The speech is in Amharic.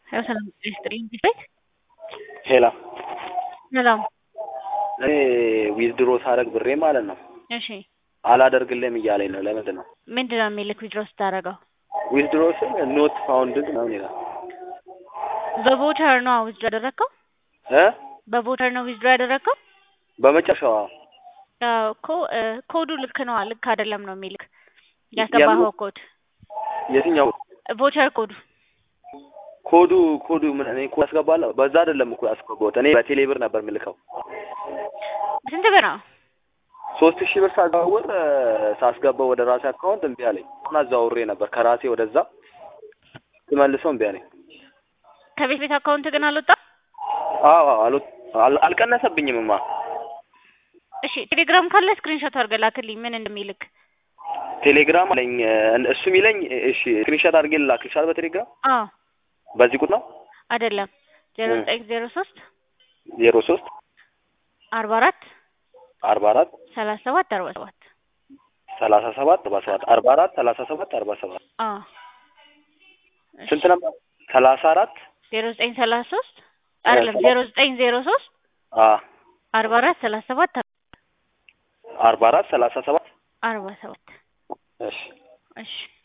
ያው ሰላም ጤና ይስጥልኝ ቤት ሄላ ሰላም እኔ ዊዝድሮ ሳደርግ ብሬ ማለት ነው እሺ አላደርግልህም እያለኝ ነው። ለምንድን ነው ምንድን ነው የሚልክ ዊድሮ ስታደርገው? ዊዝድሮ ስል ኖት ፋውንድድ ምናምን ይላል በቮቸር ነው ዊዝድሮ ያደረግከው? እ በቮቸር ነው ዊዝድሮ ያደረግከው? በመጨረሻው አዎ። አዎ እኮ እ ኮዱ ልክ ነው ልክ አይደለም ነው የሚልክ ያስገባኸው ኮድ የትኛው ቮቸር ኮዱ ኮዱ ኮዱ ምን እኔ ኮድ አስገባለሁ። በዛ አይደለም እኮ ያስገባሁት እኔ በቴሌ ብር ነበር የምልከው። ስንት ብር ነው? ሶስት ሺህ ብር ሳዘዋውር እ ሳስገባው ወደ ራሴ አካውንት እምቢ አለኝ። አሁን አዘዋውሬ ነበር ከራሴ ወደዛ ስመልሰው እምቢ አለኝ። ከቤት ቤት አካውንት ግን አልወጣም? አዎ አዎ አልወ አል- አልቀነሰብኝምማ። እሺ ቴሌግራም ካለ ስክሪንሾት አድርገህ ላክልኝ ምን እንደሚልክ። ቴሌግራም አለኝ እ እሱ የሚለኝ እሺ ስክሪንሾት አድርጌ ልላክልሻል በቴሌግራም አዎ በዚህ ቁጥር ነው አይደለም ዜሮ ዘጠኝ ዜሮ ሶስት ዜሮ ሶስት አርባ አራት አርባ አራት ሰላሳ ሰባት አርባ ሰባት ሰላሳ ሰባት አርባ ሰባት አርባ አራት ሰላሳ ሰባት አርባ ሰባት አዎ ስንት ነበር? ሰላሳ አራት ዜሮ ዘጠኝ ሰላሳ ሶስት አይደለም ዜሮ ዘጠኝ ዜሮ ሶስት አ አርባ አራት ሰላሳ ሰባት አርባ አራት ሰላሳ ሰባት አርባ ሰባት እሺ እሺ